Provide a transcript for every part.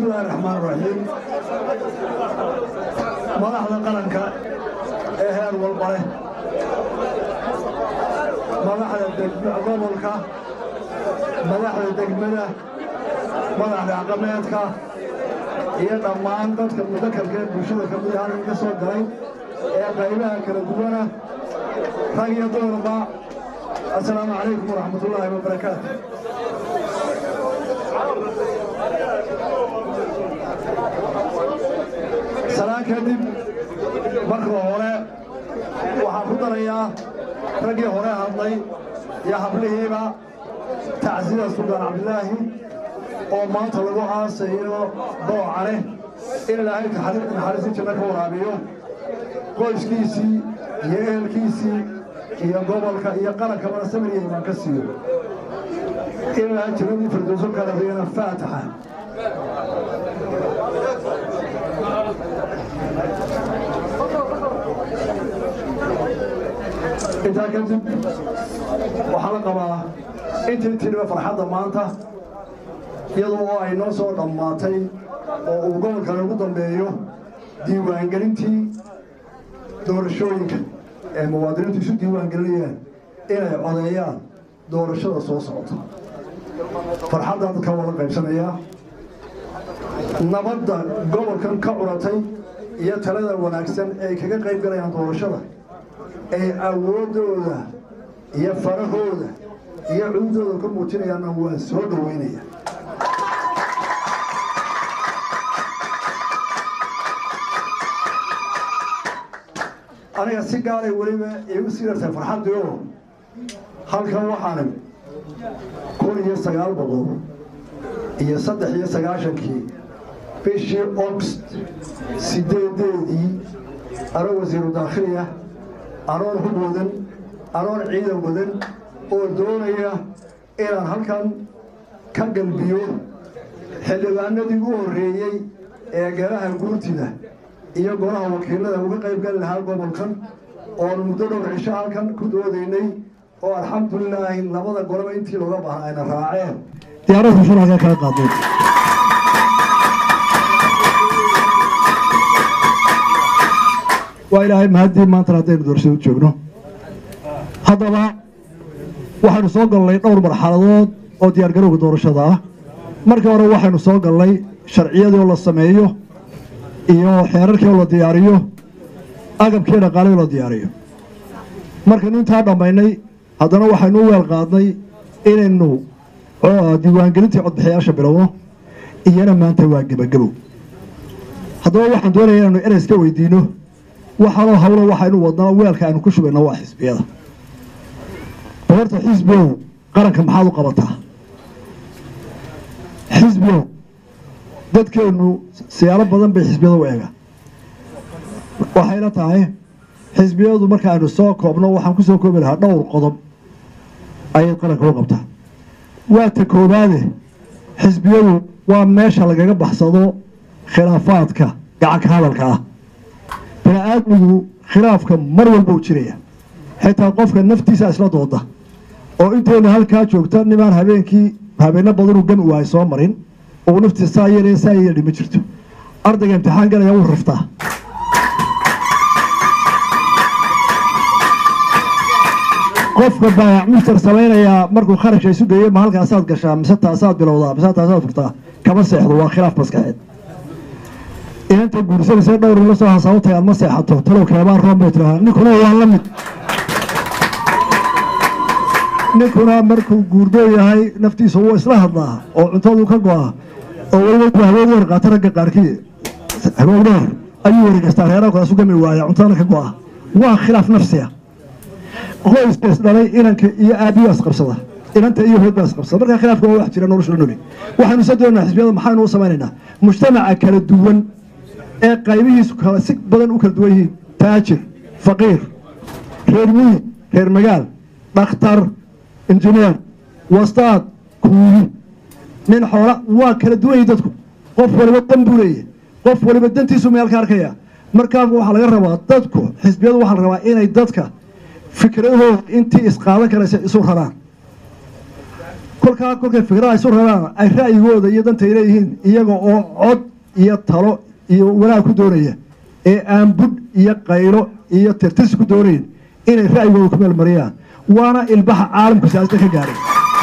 bismillahi raxmaan raxiim madaxda qaranka ee heer walba leh madaxda gobolka madaxda degmada madaxda aqameedka iyo dhammaan dadka mudakarka ee bulshada ka mid ahaan ka soo galay ee qaybaha kala duwana rag iyo dumarba assalaamu calaykum waraxmatullaahi wabarakaatu salaan kadib marka hore waxaan ku darayaa raggii hore hadlay iyo hablihiiba tacsida suldaan cabdilaahi oo maanta lagu aasayo boocane in ilaahay naxariisi janno ka waraabiyo qoyskiisii iyo ehelkiisii iyo gobolka iyo qarankabana samiriya imaan ka siiyo in ilaahay jannadii firdowso ka rabiyana faataxa intaa kadib waxaa la qabaa intii tiriba farxadda maanta iyadoo oo ay noo soo dhammaatay oo uu gobolkan ugu dambeeyo diiwaangelintii doorashooyinka ee muwaadiniintu isu diiwaangelinayaan inay codeeyaan doorashada soo socota farxaddaa dadka wada qaybsanayaa nabadda gobolkan ka curatay iyo talada wanaagsan ee ay kaga qayb galayaan doorashada ay awooddooda iyo farahooda iyo cududooda ka muujinayaanna waa soo dhoweynaya aniga si gaalay weliba iigu sii dartay farxaddii oo halkan waxaan kun iyo sagaal boqol iyo saddex iyo sagaashankii bishii ogst sideedeedii anoo wasiiru daakhiliya anoon hub wadan anoon ciidan wadan oo doonaya inaan halkan ka galbiyo xildhibaanadii u horreeyey ee golaha guurtida iyo golaha wakiilada uga qayb gali lahaa gobolkan oon muddo dhowr cisho halkan ku doodaynay oo alxamdulilaahi labada goloba intii looga baahnaa ayna raaceen diyaaradda shuraakaa kala qaadeen waa ilaahay mahaddii maantana haddaynu doorashada u joogno haddaba waxaynu soo galnay dhowr marxaladood oo diyaargarowga doorashada ah markii hore waxaynu soo galnay sharciyadii oo la sameeyo iyo xeerarkii oo la diyaariyo agabkii dhaqaalii oo la diyaariyo markaynu intaa dhammaynay haddana waxaynu u weel qaadnay inaynu diiwaangelintii codbixiyaasha bilowno iyana maanta waa gebagabow haddaba waxaan doonaya inaynu ereys ka weydiino waxaanoo hawlo waxaynu wadnaa weelka aynu ku shubayna waa xisbiyada boorta xisbigow qaranka maxaad u qabataa xisbigow dadkeennu siyaalo badan bay xisbiyada u eegaan waxayna tahay xisbiyadu marka aynu soo koobno waxaan ku soo koobi lahaa dhowr qodob ayay qaranka u qabtaa waa ta koowaade xisbiyadu waa meesha lagaga baxsado khilaafaadka gacanka hadalka ah bini-aadmigu khilaafka mar walba u jiraya xitaa qofka naftiisa isla dooda oo intaynu halkaa joogta nimaan habeenkii habeenno badanuu gami waayo soo marin oo naftiisa saa yeelaya saa yeeli ma jirto ardayga imtixaan galaya wuu raftaa qofka baayac mushtar samaynayaa markuu kharashka isu geeyo ma halkaasaad gashaa mise taasaad bilowdaa mise taasaad furtaa kama seexdo waa khilaaf maskaxeed inanta guursanaysa dhowr la soo hasaabtay aad ma seexato talow keebaan roon bay tirahaa ninkuna waa la mid ninkuna markuu guurdoo yahay naftiisa wuu isla hadlaa oo cuntadu ka go'a oo weliba haboog weer qaata ragga qaarkii haboog dheer ayuu wareegastaa reeraha kaasu gami waaya cuntadana ka go'a waa khilaaf nafsiya qoyska isdhalay inanka iyo aabiyo isqabsada inanta iyo hood baa isqabsada markaa khilaafka waa wax jira nolosha la noli waxaynu isa doonaa xisbiyada maxaynu u samaynaynaa mujtamaca kala duwan ee qaybihiisu kala si badan u kala duwan yihiin taajir faqiir reer miyi reer magaal dhakhtar injineer wastaad kuuyi nin xoola waa kala duwan yihin dadku qof waliba dan buu leeyahay qof waliba dantiisu meel ka arkaya markaa waxaa laga rabaa dadku xisbiyadu waxaa la rabaa inay dadka fikradahooda intii isqaadan karaysa isu raraan kolkaa kolkay fikrada isu rabaan ay ra'yigooda iyo dantay leeyihiin iyaga oo cod iyo talo iyo wanaag ku doonaya ee aan budh iyo qaylo iyo tirtirsi ku doonayn inay ra'yigooda ku meelmariyaan waana ilbaxa caalamku siyaasada ka gaaray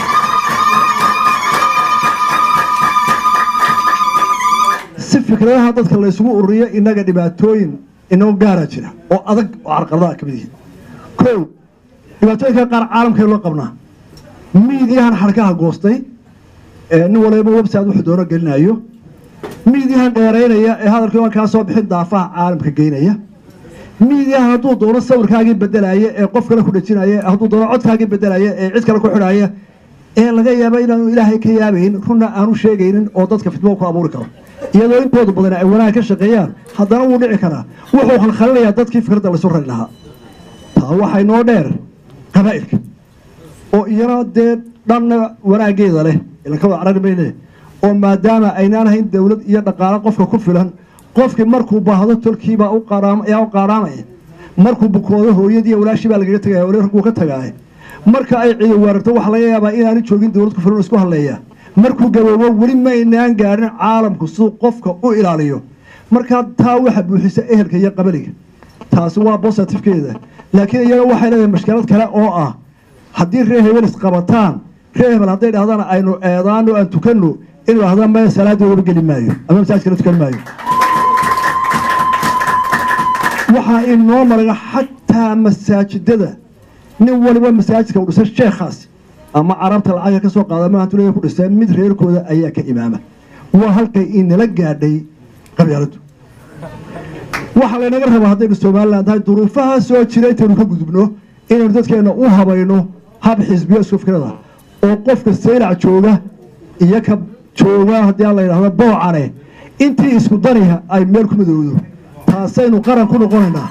si fikradaha dadka la isugu ururiyo innaga dhibaatooyin inoo gaara jira oo adag oo carqaladaha ka mid yihiin kow dhibaatooyinka qaar caalamkeen loo qabnaa miidiyahan xarkaha goostay ee nin waliba website wuxuu doono gelinayo miidiyahan dheeraynaya ee hadalkii aan kaa soo bixin daafaha caalamka geynaya miidiyahan hadduu doono sawirkaagii bedelaya ee qof kale ku dhejinaya hadduu doono codkaagii bedelaya ee cid kale ku xidhaya ee laga yaaba inaanu ilaahay ka yaabayn runna aanu sheegaynin oo dadka fitmo ku abuuri karo iyadoo intooda badan ay wanaag ka shaqeeyaan haddana wuu dhici karaa wuxuu khalkhalinayaa dadkii fikradda laysu rari lahaa taa waxay noo dheer qabaa'ilka oo iyana dee dhanna wanaaggeeda leh ilanka wada carari mayne oo maadaama aynaan hayn dowlad iyo dhaqaalo qofka ku filan qofkii markuu baahdo tolkiibaa u ayaa u qaadhaamaya markuu bukoodo hooyadii walaashii baa lagaga tagaya wali ragguu ka tagaaya marka ay ciido weerarto waxaa laga yaabaa inaanu joogin dowlad ku filan oo isku hadleeya markuu gaboobo weli maynaan gaadhin caalamku siduu qofka u ilaaliyo markaa taa waxa buuxisa ehelka iyo qabaliga taasi waa bositifkeeda laakiin iyana waxay leedahay mashkilad kale oo ah haddii reer hebel isqabataan reer hebel hadday dhahdaan aynu eedaano aan tukanno inuu dhahda maya salaaddii waba geli maayo ama masaajkala tukan maayo waxaa inoo maraga xataa masaajidada nin waliba masaajidka u dhisay sheekhaasi ama carabta lacaga ka soo qaada maantulea ku dhisay mid reerkooda ayaa ka imaama waa halkay inala gaadhay qabyaaladu waxaa laynaga rabaa haddaynu somalilan tahay duruufaha soo jira intaynu ka gudubno inaynu dadkeenna u habayno hab xisbiyo isku fikrada oo qofka saylac jooga iyo ka jooga haddii aan la yidhahdo boocane intii isku daniha ay meel ku midowdo taasaynu qaran ku noqonaynaa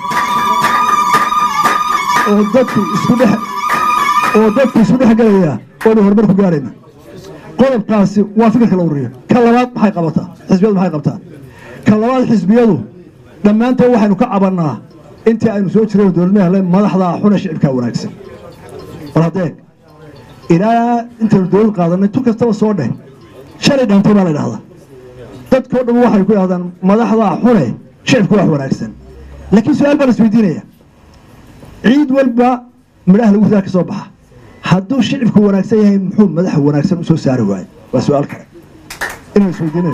oo dadku isku dhex oo dadku isku dhex gelaya oonu horumar ku gaarayna qodobkaasi waa fikirka la ururiyo ka labaad maxay qabataa xisbiyadu maxay qabtaa ka labaad xisbiyadu dhammaantood waxaynu ka cabannaa intii aynu soo jirayno dowladma hele madaxdaa xune shicibkaa wanaagsan war haddee ilaa intaynu dowlad qaadanay tu kastaba soo dheh shalay dhaantay baa la idhahdaa dadkao dhan waxay ku idhahdaan madaxdaa xune shicibka wax wanaagsan laakiin su-aal baan isweydiinaya ciid walba midhaha lagu ridaa ka soo baxa hadduu shicibku wanaagsan yahay muxuu madaxa wanaagsan u soo saari waayo waa su-aal kale inaan isweydiinay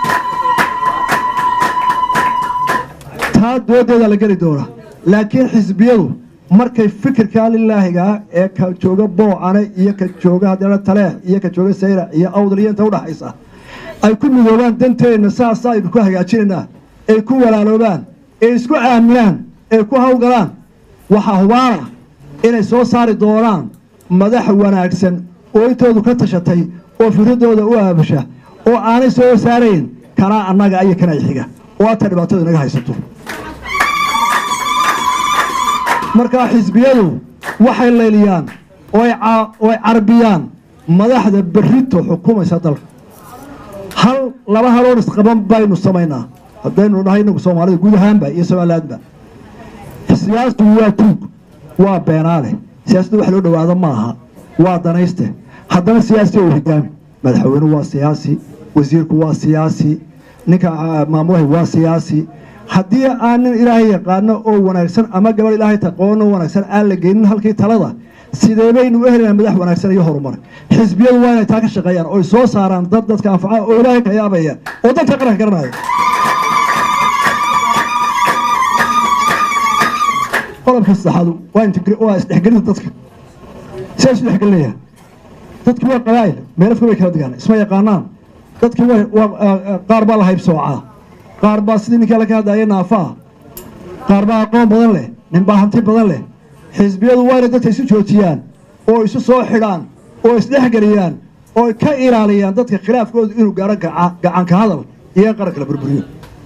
taa doodeeda la geli doona laakiin xisbiyadu markay fikirkaa lilaahigaa ee ka jooga boocane iyo ka jooga haddana taleex iyo ka jooga sayrac iyo awdal iyo inta udhaxaysa ay ku midoobaan danteenna saasa aynu ku hagaajinaynaa ay ku walaaloobaan ay isku aaminaan ay ku hawgalaan waxaa hubaana inay soo saari doonaan madax wanaagsan oo intoodu ka tashatay oo fikradooda u aabasha oo aanay soo saarayn kanaa annaga iyo kanaa xiga oo ata dhibaatadu inaga haysato markaa xisbiyadu waxay layliyaan oo ay carbiyaan madaxda berrito xukumaysa dalka hal laba haloon isqaban baynu samaynaa haddaynu nahay inagu soomaalida guud ahaanba iyo somalilaadba siyaasadu waa tuug waa beenaale siyaasadda wax loo dhowaado ma aha waa danayste haddana siyaasi oo higaami madaxweynuhu waa siyaasi wasiirku waa siyaasi ninka maamulahay waa siyaasi haddii aan nin ilaahay yaqaano oo wanaagsan ama gabadh ilaahay taqoono wanaagsan aan la geynin halkii talada sidee baynu u helinaa madax wanaagsan iyo horumar xisbiyadu waa inay taa ka shaqeeyaan oy soo saaraan dad dadka anfaca oo ilaahay ka yaabaya oo dadka qaranka garanaya qodobka saddexaadu waa isdhexgelinta dadka sidaa isu dhexgelinaya dadki waa qabaa'il meelafka way kala degaan isma yaqaanaan dadki qaar baa la haybsoocaa qaar baa sidii ninkaa laka hadlaaya naafaa qaar baa aqoon badan leh nin baa hanti badan leh xisbiyadu waa inay dadka isu joojiyaan oo isu soo xidhaan oo isdhexgeliyaan oo ka ilaaliyaan dadka khilaafkoodu inuu gaaro gacanka hadal iyo qaranka la burburiyo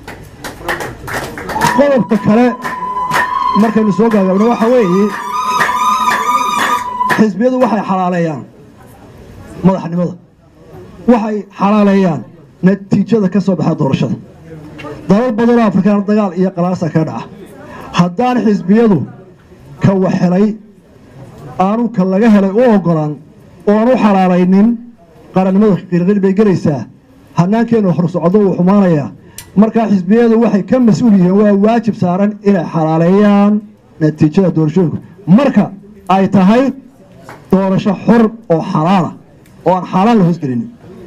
qodobka kale markaynu soo gaagaabno waxa weeye xisbiyadu waxay xalaaleeyaan madaxnimada waxay xalaaleeyaan natiijada ka soo baxa doorashada dalal badanoo afrikaan dagaal iyo qalaasa ka dhaca haddaan xisbiyadu ka waxhelay aanu ka laga helay u oggolaan oo aan u xalaalaynin qarannimadu qiirqir bay gelaysaa hannaankeennu horsocdo wuu xumaanayaa markaa xisbiyadu waxay ka mas-uul yihiin waa waajib saaran inay xalaaleeyaan natiijada doorashooyinku marka ay tahay doorasho xor oo xalaala oo aan xaaraan la hoosgelinin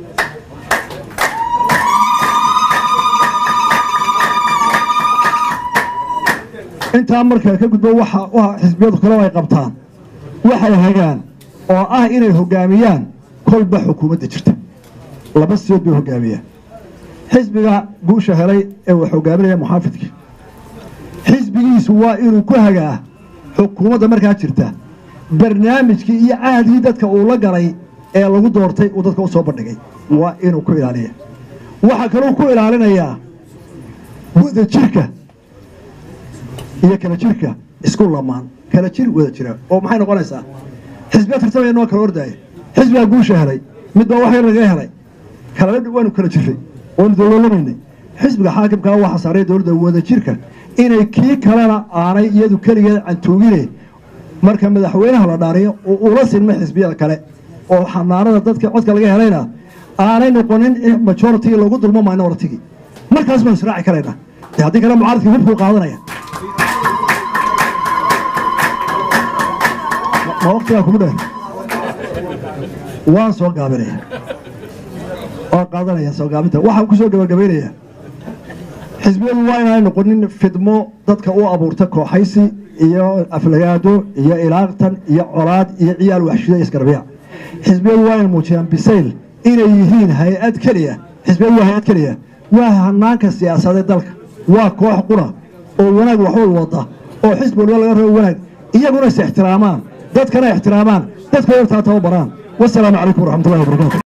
intaa markaa ka gudbo waxa xisbiyadu kaloo ay qabtaan waxay hagaan oo ah inay hoggaamiyaan kolba xukuumadda jirta laba sidood bay hoggaamiyaan xisbiga guusha helay ee wax hogaaminaya muxaafidka xisbigiisu waa inuu ku hagaa xukuumadda markaa jirta barnaamijkii iyo caadii dadka uu la galay ee lagu doortay uu dadka u soo bandhigay waa inuu ku ilaaliya waxaa kaluu ku ilaalinayaa wada jirka iyo kala jirka isku lamaan kala jir wada jira oo maxay noqonaysaa xisbiya tartamaya noo kala ordaaya xisbigaa guusha helay midbaa wax yar laga helay kalala waanu kala jiray waanu dowlolamaynay xisbiga xaakimkaa waxaa saaray dowladda wada jirka inay kii kalena aanay iyadu keligeed cantuugine marka madaxweynaha la dhaariyo uu ula sinma xisbiyada kale oo xanaanada dadka codka laga helayna aanay noqonin majority lagu dulmo minority markaas baanu israaci karaynaa de haddii kale mucaaradkii hubkuu qaadanaya ma waqtigaa kugu dheer waan soo gaabinaya waan qaadanaya soo gaabinta waxaan ku soo gabagabaynayaa xisbiyadu waa inaanay noqonin fidmo dadka u abuurta kooxaysi iyo aflagaado iyo ilaaqtan iyo colaad iyo ciyaal waxshida iyo isgarbiya xisbiyadu waa inay muujiyaan bisayl inay yihiin hay-ad keliya xisbiyadu waa hay-ad keliya waa hanaanka siyaasadeed dalka waa koox qura oo wanaag waxwal wada oo xisbi walba laga rabo wanaag iyaguna is ixtiraamaan dadkana ixtiraamaan dadkooda taa tababaraan wasalaamu calaykum waraxmatullahi wabarakatu